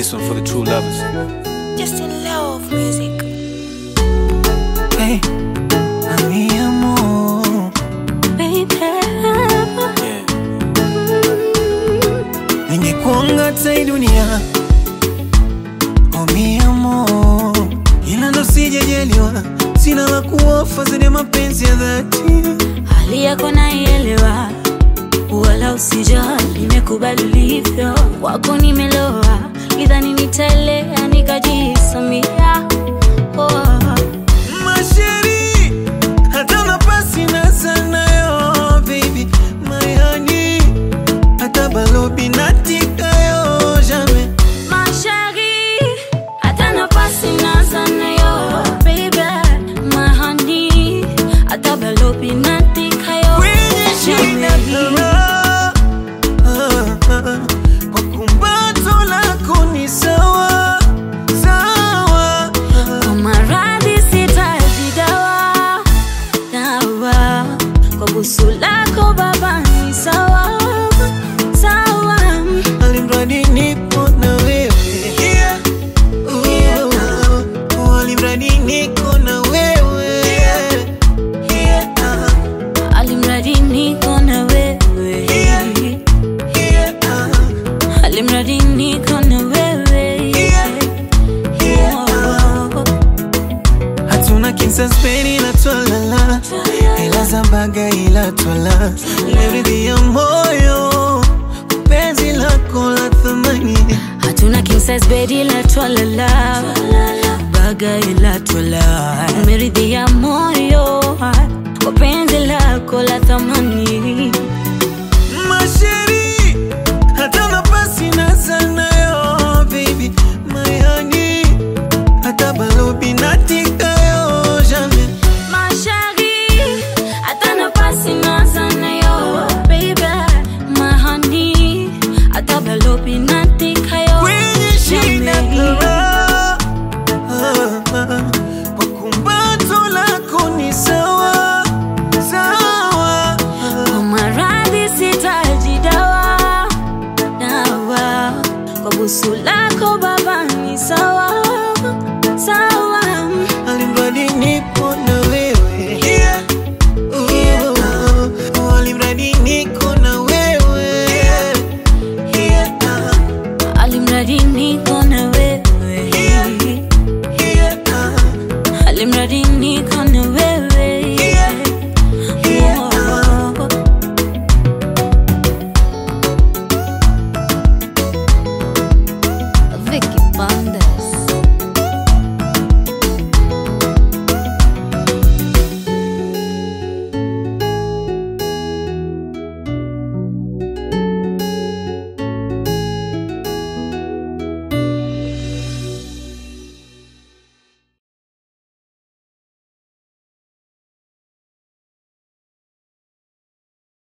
This one for the true lovers. Just in love music. Hey, mi amor, Baby. Yeah. ningekuanga tai dunia oh mi amor, ila ndo sijajaliwa, sina la kuofa zaidi ya mapenzi ya dhati. Hali yako naielewa, wala usijali, nimekubali ulivyo, wako nimeloa, idhani nitaelea nikajisamia. Oh. Masheri, hata nafasi na sanayo baby, my honey, hata balobi natikayo jamais Ma chérie, hata nafasi naza nayo, baby, my honey, hata balobi natikayo, kwenye shina jamais. kara kwa kumbato lako ni sawa sawa Kwa maradhi sitaji dawa, dawa. Kwa busu lako baba ni sawa, sawa. alimradi nipo na wewe Oh, alimradi niko na wewe Ah, Alimradi niko na wewe, ah, alimradi niko na wewe. Oh. hatuna kinsaspeni na twalala ila za baga ila twala leridhi ya moyo penzi lako la thamani hatuna king size bed ila twalala baga ila twala umeridhia moyo kwa penzi lako la thamani masheri hata nafasi na sanayo baby my honey hata balobi natikayo jamais Ma chérie, hata nafasi naza nayo, baby, my honey, hata balobi natikayo, kwenye shina jamais. kara kwa kumbato lako ni sawa sawa Kwa maradhi sitaji dawa, dawa. Kwa busu lako